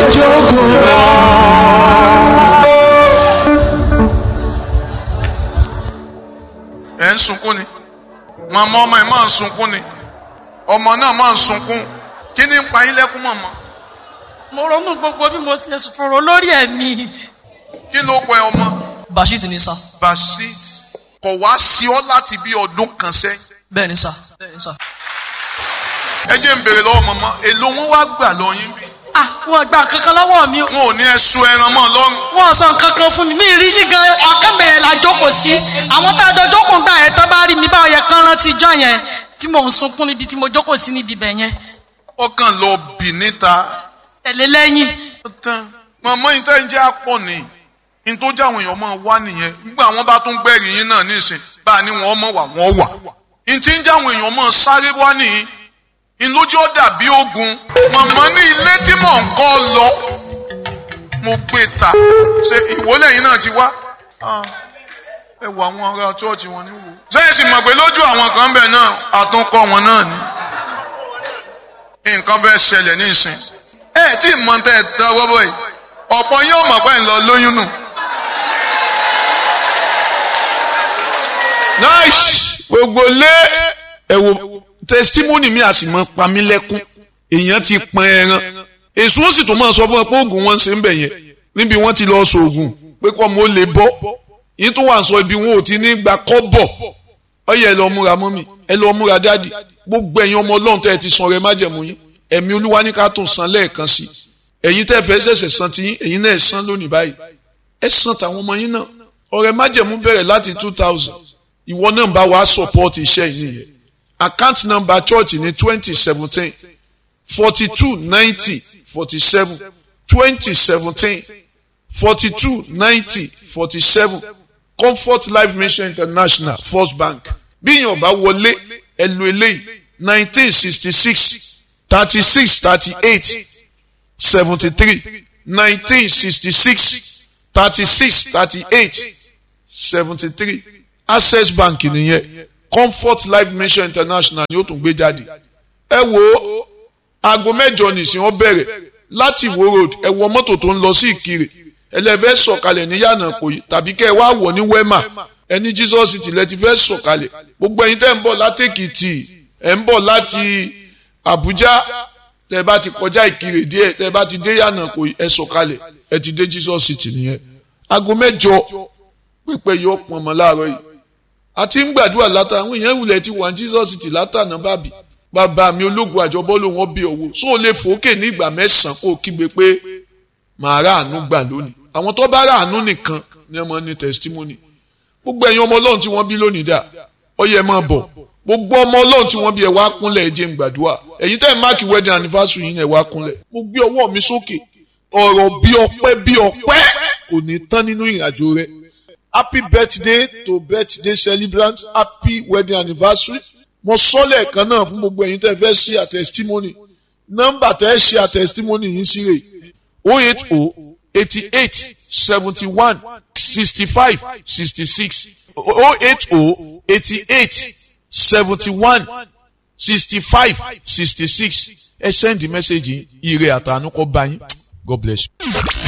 jókòó lọ. ẹ̀ ń sunkún ni màmá ọmọ ẹ̀ máa ń sunkún ni ọmọ náà máa ń sunkún kí ni ń pa yín lẹ́kún mọ̀mọ́ mo ronú gbogbo bí mo ṣe fòrò lórí ẹ̀mí. kí ló pẹ ọmọ bashit ni sá basit kò wá sí ọ láti bí ọdún kan sẹ́yìn bẹ́ẹ̀ ni sá bẹ́ẹ̀ ni sá. ẹ jẹ́ ń béèrè lọ́wọ́ mọ̀mọ́ èló wọn wá gbà lọ yín bí ah wọn gba kankan lọ́wọ́ mi o. wọn ò ní ẹ̀sùn ẹran mọ́ lọ́rùn wọn sọ kankan fún mi mi rí yín gan ọkàn bẹ̀rẹ̀ la jókòó sí àwọn tá a jọ jókòó gbà yẹn tó bá rí mi báwo yẹ kán rántí ijọ́ yẹn tí mò ń sunkún níbi tí mo jókòó sí níbi ibẹ̀ yẹn ọkàn lọ bì níta tẹ̀lé lẹ́yìn tán mọ̀mọ́ yìí tẹ́ ń jẹ́ àpọ̀ ni ní tó jáwọn èèyàn máa wá nìyẹn nígbà wọn bá tún gbẹ̀rì yín náà nísìn bá a ní wọn mọ̀ wà wọ́n wà ní tí ń jáwọn èèyàn máa sáré wá nìyí ìlójú ọ̀dà bí ogun mọ̀mọ́ ní ilé tí mò ń kọ́ lọ mo gbé ta ṣe ìwọlé yìí náà ti wá Ah, ẹ wọ àwọn ará chọ́ọ̀chì wọn ní wò. sẹ́yìn sì mọ̀ pé lójú àwọn kan bẹ̀ náà àtúnkọ́ wọn náà ni nǹkan bẹ́ẹ̀ ṣẹlẹ̀ ní ìsìn ẹ tí ì mọ tẹ́ ẹ tẹ́ ọwọ́ bọ̀ yìí ọ̀pọ̀ yóò mọ̀ pé ń lọ lóyún nù. nice gbogbo lé ẹ wo testimony mi a sì mọ pa mí lẹ́kún èèyàn ti pọn ẹran èso ó sì tún máa sọ fún ẹ pé oògùn wọn ṣe ń bẹ̀ yẹn níbi wọ́n ti lọ sọ oògùn pé kọ́ mo lè bọ́ yín tó wà sọ ibi wọn ò ti ní gba kọ́ bọ̀ ọyẹ ẹ lọ múra mọ́mì ẹ lọ múra dáàdì gbogbo ẹ̀yin ọmọ ọlọ́run tẹ́ ẹ ti san rẹ májẹ̀mú yín ẹ̀mí olúwa ní ká tún san lẹ́ẹ̀kan sí ẹ̀yin tẹ́ fẹ́ ṣẹ̀ṣẹ̀ san ti yín ẹ̀yin náà ẹ san lónìí báyìí ẹ san tàwọn ọmọ yín náà ọrẹ májẹ̀mú bẹ̀rẹ̀ láti two thousand ìwọ náà bá wàá support iṣẹ́ yìí nìyẹn account number church ní twenty seventeen forty two ninety forty seven twenty seventeen forty two ninety forty seven comfort life mission international first bank bí yàn bá wọlé ẹ lo eléyìí nineteen sixty six thirty six thirty eight seventy three nineteen sixty six thirty six thirty eight seventy three access bank nìyẹn comfort life mission international ni ó tún gbé jáde ẹ wo aago mẹ́jọ nìsín ó bẹ̀rẹ̀ láti Ìwó road ẹ wọ mọ́tò tó ń lọ sí Ìkirè ẹlẹ́fẹ́ sọ̀kalẹ̀ ní yànnà pòyì tàbí kẹ́ ẹ wá wọ̀ ní wema ẹni Jesus ti lẹ́ ti fẹ́ sọ̀kalẹ̀ gbogbo ẹ̀yin tẹ́ ń bọ̀ látèkìtì ẹ̀ ń bọ̀ láti Àbújá tẹ́ bá ti kọjá Ìkirè díẹ̀ tẹ́ bá ti dé yànnà pòyì ẹ sọ̀kalẹ̀ ẹ ti dé Jesus ti nìyẹn aago mẹ́jọ pípẹ́ yóò pọn ọmọ láàárọ̀ yìí àti ń gbàdúrà látà àwọn èèyàn ìwúlẹ̀ ti wà ní Jesus ti látànà bàbí bàbá mi ológun àjọbọ́ ló wọ́n bí owó so ó lè fòókè ní ìgbà mẹ́sàn-án kó o kígbe pé màá rà àánú gbà lónìí àwọn tó bá rà àánú nìkan ni ọmọ ní testimony gbogbo ẹ̀yin ọmọ ọlọ́run tí wọ́n bí lónìí dà ó yẹ máa bọ̀ gbogbo ọmọ ọlọ́run tí wọ́n bí ẹ wá kúnlẹ̀ ẹ jẹ́ ń gbàdúrà ẹ̀yin tẹ́ ẹ̀ máàkì wedding anniversary yín ẹ wá kúnlẹ̀ mo gbé ọwọ́ mi sókè ọ̀rọ̀ bí ọpẹ́ bí ọpẹ́ kò ní tán nínú ìrìnàjò rẹ happy birthday to birthday celebrant happy wedding anniversary mo sọ lẹ́ẹ̀kan náà fún gbogbo ẹ̀yin tẹ́ fẹ́ ṣe àtẹ̀sítímọ́nì nọ́mbà tẹ́ ṣe àtẹ̀sítímọ́nì yìí sí rè o eight o eighty eight seventy one sixty five sixty six o eight o eighty eight seventy one sixty five sixty six ẹ send the message yìí ire àtànú kọ́ bá yín God bless you.